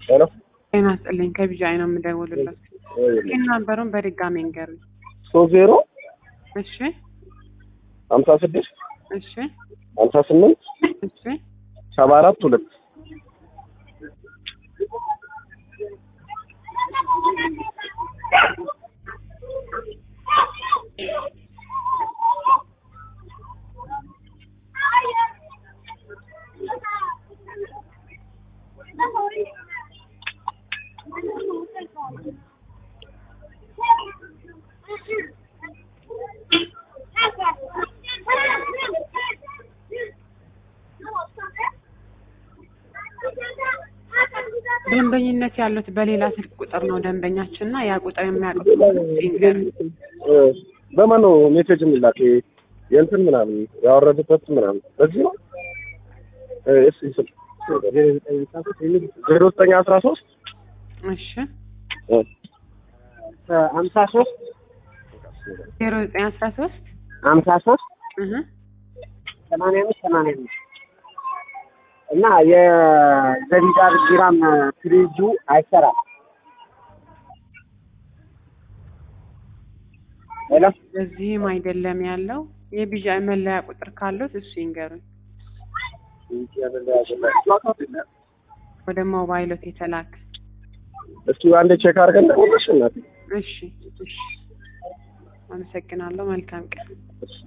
ሄሎ ጤና ይስጥልኝ ከቢጃይ ነው የምደውልለት። ግን ናምበሩን በድጋሚ እንገሩኝ። ሶስት ዜሮ እሺ ሀምሳ ስድስት እሺ ሀምሳ ስምንት እሺ ሰባ አራት ሁለት ደንበኝነት ያሉት በሌላ ስልክ ቁጥር ነው ደንበኛችን እና ያ ቁጥር የሚያውቁት ይንገሩኝ። በማን ነው ሜሴጅ የሚላክ? የእንትን ምናምን ያወረዱበት ምናምን በዚህ ነው። እሺ ዜሮ ዘጠኝ አስራ ሶስት እሺ ሀምሳ ሶስት ዜሮ ዘጠኝ አስራ ሶስት ሀምሳ ሶስት እህ ሰማንያ አምስት ሰማንያ አምስት እና የዘቢዳር ግራም ፍሪጁ አይሰራም። ሄሎ በዚህም አይደለም ያለው የቢጃይ መለያ ቁጥር ካሉት እሱ ይንገሩኝ። ወደ ሞባይሎት የተላከ እስኪ አንዴ ቼክ አድርገን ደውልሽ እናቴ። እሺ እሺ አመሰግናለሁ። መልካም ቀን። እሺ